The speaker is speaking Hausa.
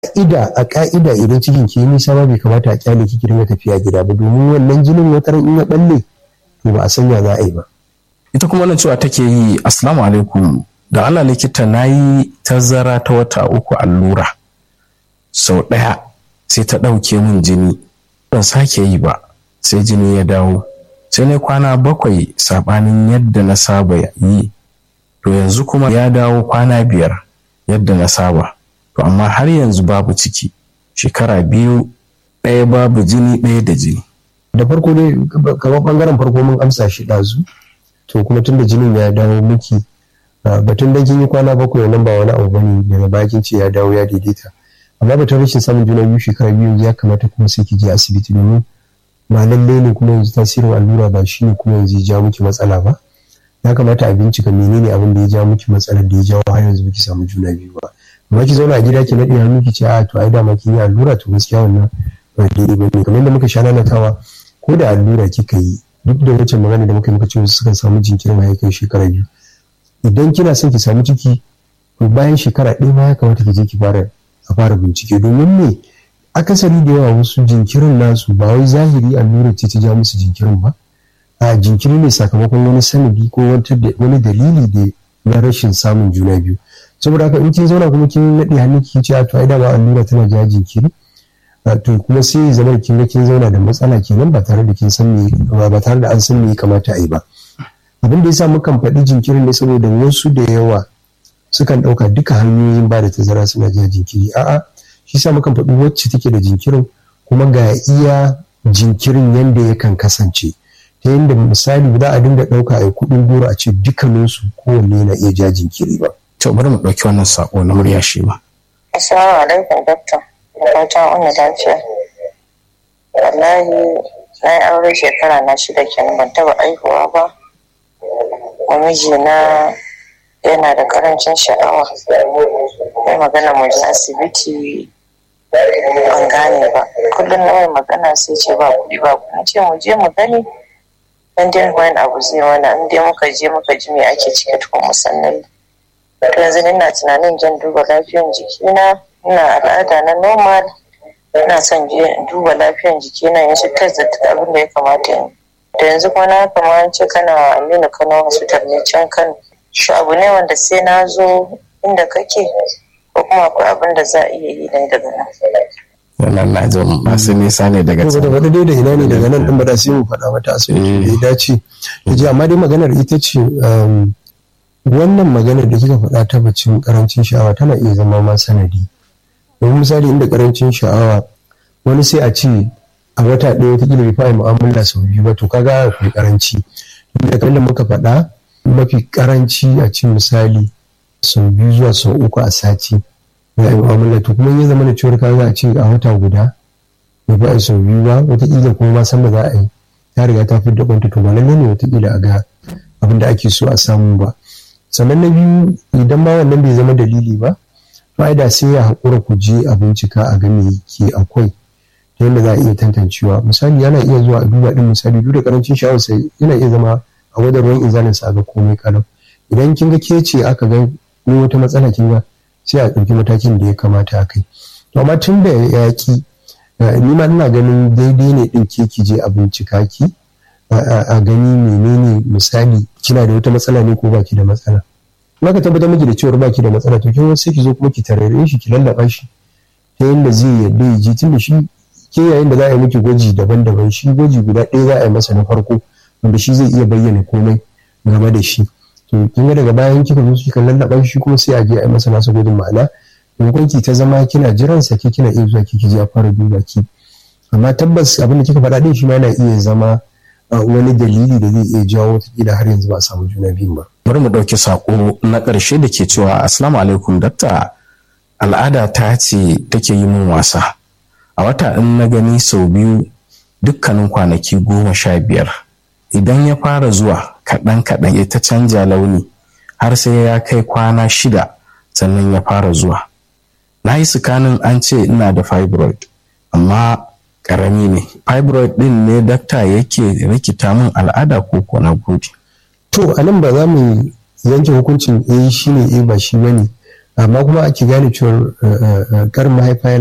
ka'ida a ka'ida idan cikin ki nisa ba bai kamata a kyale ki dinga tafiya gida ba domin wannan jinin wata in ya balle to ba a sanya za a yi ba ita kuma wannan cewa take yi assalamu alaikum da Allah likita na yi tazara ta wata uku allura sau ɗaya sai ta ɗauke min jini ban sake yi ba sai jini ya dawo sai na kwana bakwai saɓanin yadda na saba yi to yanzu kuma ya dawo kwana biyar yadda na saba to amma har yanzu babu ciki shekara biyu ɗaya babu jini ɗaya da jini da farko dai kamar bangaren farko mun amsa shi ɗazu to kuma tun da jinin ya dawo miki batun dan kin yi kwana bakwai nan ba wani abu bane daga bakin ce ya dawo ya daidaita amma batun rashin samun juna biyu shekara biyu ya kamata kuma sai ki je asibiti domin ba lallai ne kuma yanzu tasirin allura ba shi ne kuma yanzu ya ja miki matsala ba ya kamata a bincika menene abin da ya ja miki matsalar da ya jawo har yanzu baki samu juna biyu ba amma ki zauna a gida ki naɗe hannu ki ce a to ai dama kin yi allura to gaskiya wannan ba daidai ba ne kamar yadda muka sha nanatawa ko da allura kika yi duk da wancan magana da muka yi muka ce wasu sukan samu jinkirin ya kai shekara biyu idan kina son ki samu ciki to bayan shekara ɗaya ma ya kamata ki je ki fara a fara bincike domin me akasari da yawa wasu jinkirin nasu ba wai zahiri allurar ce ta ja musu jinkirin ba a jinkiri ne sakamakon wani sanadi ko wani dalili da na rashin samun juna biyu saboda haka in kin zauna kuma kin naɗe hannu ki ce a to ai dama allura tana ja jinkiri to kuma sai zama kin ga kin zauna da matsala kenan ba tare da kin san me ba tare da an san me ya kamata a yi ba abin da yasa mukan faɗi jinkirin ne saboda wasu da yawa sukan ɗauka duka hanyoyin ba da tazara suna ja jinkiri a'a shi sa mukan faɗi wacce take da jinkirin kuma ga iya jinkirin yanda yakan kasance ta yadda misali za a dinga ɗauka a kuɗin goro a ce dukkaninsu kowanne na iya ja jinkiri ba. to bari mu ɗauki wannan sako na murya shi ma. assalamu alaikum doctor da fatan wani lafiya wallahi na yi aure shekara na shida kenan ban taɓa aihuwa ba mijina yana da karancin sha'awa mai magana mu je asibiti ban gane ba kullum na mai magana sai ce ba kuɗi ba kuɗi ce mu je mu gani dan dai wani abu zai mana in dai muka je muka ji me ake ciki tukun musannan to yanzu ina tunanin jan duba lafiyan jikina ina al'ada na normal ina son je duba lafiyan jikina yanzu test da abin da ya kamata in da yanzu kuma na kamar ce kana aminu kano hospital ne can kano shi abu ne wanda sai na zo inda kake ko kuma akwai abin da za a iya yi ne daga nan wannan na jin masu nisa ne daga can. Saboda dai da ina ne daga nan ɗin ba da sai mu faɗa mata asibiti da ya dace. Ya ji amma dai maganar ita ce wannan maganar da kika faɗa ta bacin karancin sha'awa tana iya zama ma sanadi. Domin misali inda karancin sha'awa wani sai a ce a wata ɗaya wata kila bai fara mu'amala sau biyu ba to kaga akwai karanci. Da kamar da muka faɗa mafi karanci a ce misali sau biyu zuwa sau uku a sati. ya yi mu'amala to kuma ya zama da cewar ka za a ce a wata guda bai ba a sau biyu ba wataƙila kuma ma san ba za a yi ta riga ta fi da kwanta to ba lallai ne wataƙila a ga abin da ake so a samu ba sannan na biyu idan ma wannan bai zama dalili ba fa'ida sai ya haƙura ku je a bincika a ga me ke akwai ta yadda za a iya tantancewa misali yana iya zuwa a duba din misali duk da karancin sha'awar sai yana iya zama a wadar ruwan inzalin sa ga komai kalau idan kin ga ke ce aka ga ni wata matsala kin ga sai a ɗauki matakin da ya kamata a kai to amma tun da ya ki ni ma ina ganin daidai ne ɗin ke ki je a bincika ki a gani menene misali kina da wata matsala ne ko baki da matsala in ka tabbatar miki da cewar baki da matsala to kin sai ki zo kuma ki tarare shi ki lallaba shi ta yadda zai yadda ya ji tunda shi ke yayin da za a yi miki gwaji daban-daban shi gwaji guda ɗaya za a yi masa na farko wanda shi zai iya bayyana komai game da shi to kin ga daga bayan kika zo kika lallaba shi kuma sai a je a yi masa nasa gwajin ma'ana maimakon ki ta zama kina jiran sa ke kina iya zuwa kiki je a fara duba ki amma tabbas abin da kika faɗa din shi ma yana iya zama wani dalili da zai iya jawo wataƙila har yanzu ba a samu juna biyun ba. bari mu ɗauki saƙo na ƙarshe da ke cewa assalamu alaikum dakta al'ada ta ce take yi min wasa a wata in na gani sau biyu dukkanin kwanaki goma sha biyar idan ya fara zuwa kaɗan kaɗan ya ta canja launi har sai ya kai kwana shida sannan ya fara zuwa na yi sikanin an ce ina da fibroid amma ƙarami ne fibroid ɗin ne dakta yake rikita min al'ada ko ko na gode to a nan ba za mu yanke hukuncin eh shi ne eh ba shi bane amma kuma ake gane cewa karin mahaifa